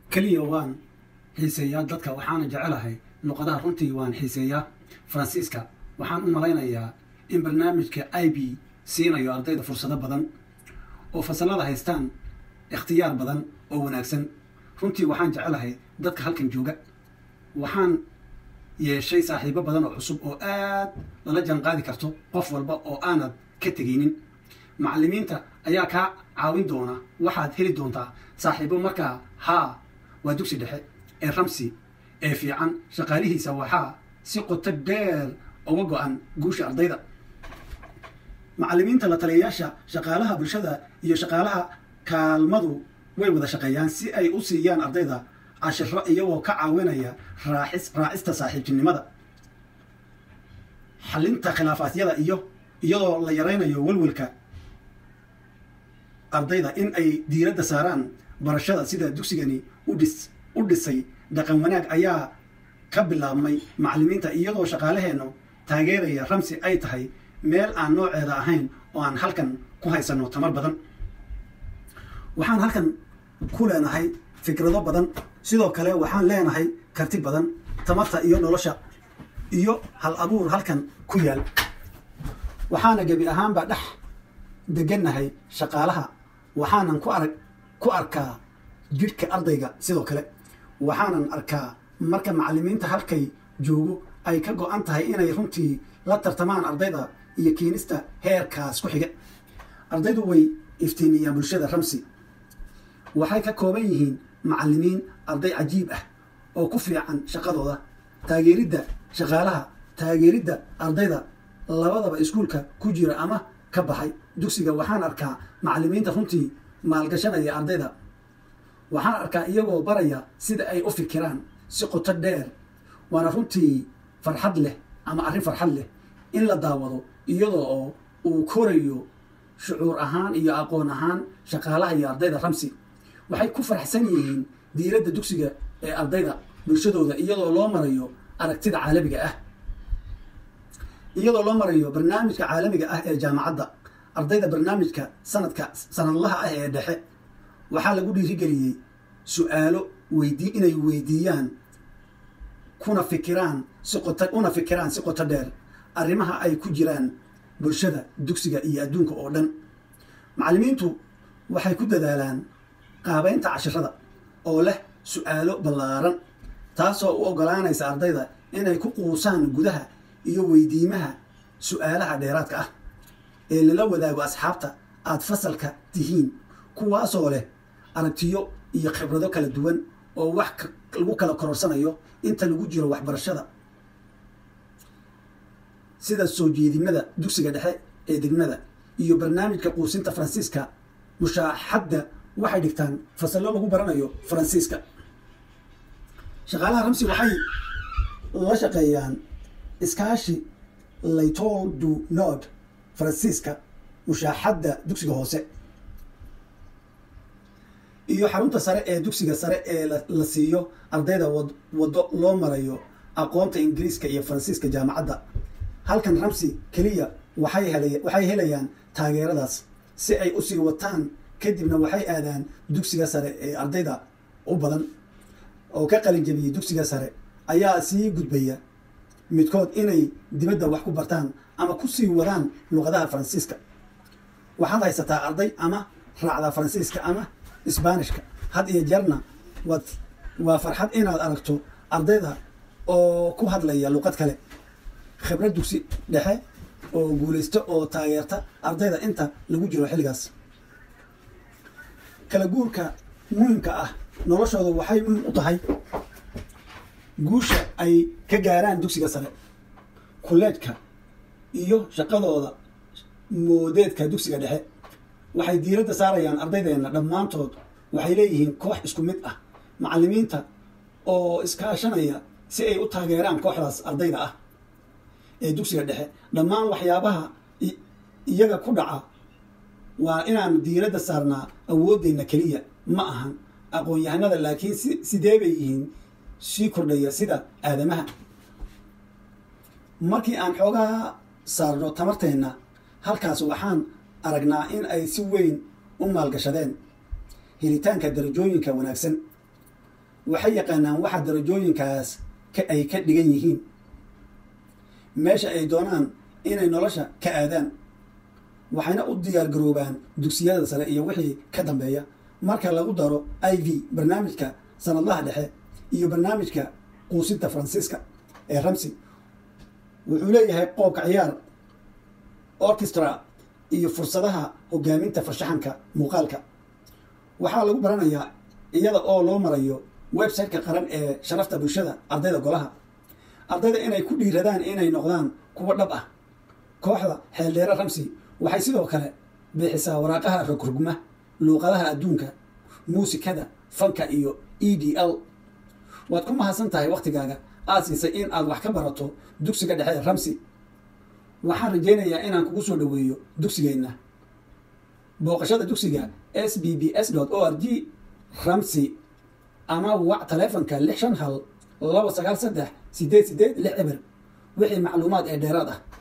keliya waan xiiseeyaa dadka waxaana jecelahay luqadaha runtii waan xiiseeyaa faransiiska waxaan u malaynayaa in barnaamijka i b siinayo ardayda fursado badan oo fasalada haystaan ikhtiyaar badan oo wanaagsan runtii waxaan jecelahay dadka halkan jooga waxaan yeeshay saaxiibo badan oo cusub oo aad lala janqaadi karto qof walba oo aanad ka tegaynin macallimiinta ayaa kaa caawin doona waxaad heli doontaa saaxiibo markaa haa waa dugsi dhexe ee ramsi ee fiican shaqaalihiisa waxaa si qoto dheer uga go-an guusha ardayda macallimiinta la taliyayaasha shaqaalaha bulshada iyo shaqaalaha kaalmadu way wada shaqeeyaan si ay u siiyaan ardayda cashiro iyagoo ka caawinaya raaxis raacista saaxiibtinimada xalinta khilaafaadyada iyo iyadoo la yaraynayo welwelka ardayda in ay diiradda saaraan barashada sida dugsigani udhis u dhisay dhaqan wanaag ayaa ka bilaabmay macallimiinta iyadoo shaqaalaheennu taageeraya ramsi ay tahay meel aan nooceeda ahayn oo aan halkan ku haysanno tamar badan waxaan halkan ku leenahay fikrado badan sidoo kale waxaan leenahay karti badan tamarta iyo nolosha iyo hal abuur halkan ku yaal waxaana gebi ahaanba dhex degannahay shaqaalaha waxaanan ku arag ku arkaa jidhka ardayga sidoo kale waxaanan arkaa marka macallimiinta halkay joogo ay ka go-an tahay inay runtii la tartamaan ardayda iyo keenista heerkaas ku xiga ardaydu way iftiimiyaan bulshada ramsi waxay ka kooban yihiin macallimiin arday cajiib ah oo ku fiican shaqadooda taageeridda shaqaalaha taageeridda ardayda labadaba iskuulka ku jira ama ka baxay dugsiga waxaan arkaa macallimiinta runtii maalgashanaya ardayda waxaan arkaa iyagoo baraya sida ay u fikiraan si qoto dheer waana runtii farxad leh ama arrin farxad leh in la daawado iyadoo oo uu korayo shucuur ahaan iyo aqoon ahaan shaqaalaha iyo ardayda ramsi waxay ku faraxsan yihiin diiradda dugsiga ee ardayda bulshadooda iyadoo loo marayo aragtida caalamiga ah iyadoo loo marayo barnaamijka caalamiga ah ee jaamacadda ardayda barnaamijka sanadka sanadlaha ah ee dhexe waxaa lagu dhiirigeliyey su-aalo weydii inay weydiiyaan kuna fikiraan si qota una fikiraan si qoto dheer arrimaha ay ku jiraan bulshada dugsiga iyo adduunka oo dhan macallimiintu waxay ku dadaalaan qaabeynta cashirada oo leh su-aalo ballaaran taasoo u oggolaanaysa ardayda inay ku quusaan gudaha iyo weydiimaha su-aalaha dheeraadka ah ee lala wadaago asxaabta aad fasalka tihiin kuwaasoo leh aragtiyo iyo khibrado kala duwan oo wax lagu kala kororsanayo inta lagu jiro waxbarashada sida soo jeedimada dugsiga dhexe ee degmada iyo barnaamijka quusinta faransiiska mushaaxadda waxay dhigtaan fasallo lagu baranayo faransiiska shaqaalaha ramsi waxay la shaqeeyaan iskaashi laytol du nord faransiiska mushaaxadda dugsiga hoose iyo xarunta sare ee dugsiga sare ee la siiyo ardayda waddo loo marayo aqoonta ingiriiska iyo faransiiska jaamacadda halkan ramsi keliya waxay hela waxay helayaan taageeradaas si ay usii wataan kadibna waxay aadaan dugsiga sare ee ardayda u badan oo ka qalin jabiyey dugsiga sare ayaa sii gudbaya midkood inay dibadda wax ku bartaan ama ku sii wadaan luqadaha faransiiska waxaad haysataa arday ama raacda faransiiska ama isbaanishka had iyo jeerna waad waa farxad inaad aragto ardayda oo ku hadlaya luqad kale khibrad dugsi dhexe oo guulaysta oo taageerta ardayda inta lagu jiro xilligaas kala guurka muhimka ah noloshooda waxay muhim u tahay guusha ay ka gaaraan dugsiga sare kulleedka iyo shaqadooda moodeedka dugsiga dhexe waxay diiradda saarayaan ardaydeenna dhammaantood waxay leeyihiin koox isku mid ah macallimiinta oo iskaashanaya si ay u taageeraan kooxdaas ardayda ah ee dugsiga dhexe dhammaan waxyaabaha iyaga ku dhaca waa inaanu diiradda saarnaa awooddeenna keliya ma ahan aqoon-yahanada laakiin si sidee bay yihiin sii kordhaya sida aadamaha markii aan xoogaa saarno tamarteenna halkaas waxaan aragnaa in ay si weyn u maalgashadeen helitaanka darajooyinka wanaagsan waxay yaqaanaan waxa darajooyinkaas ay ka dhigan yihiin meesha ay doonaan inay nolosha ka aadaan waxayna u diyaar garoobaan dugsiyada sare iyo wixii ka dambeeya marka lagu daro i v barnaamijka sanadlaha dhexe iyo barnaamijka quusinta faransiiska ee ramsi wuxuu leeyahay qoobka ciyaar orchestra iyo fursadaha hogaaminta farshaxanka muuqaalka waxaa lagu baranayaa iyada oo loo marayo website-ka qaran ee sharafta bulshada ardayda golaha ardayda inay ku dhiiradaan inay noqdaan kuwo dhab ah kooxda xeeldheere ramsi waxay sidoo kale bixisaa waraaqaha rogrogma luuqadaha adduunka muusikada fanka iyo e d l waad ku mahadsan tahay wakhtigaaga aad siisay in aad wax ka barato dugsiga dhexe ramsi waxaan rajaynayaa inaan kugu soo dhoweeyo dugsigeenna booqashada dugsiga s b b s o r g ramsi ama wac taleefonka lix shan hal laba sagaal saddex sideed sideed lix eber wixii macluumaad ee dheeraad ah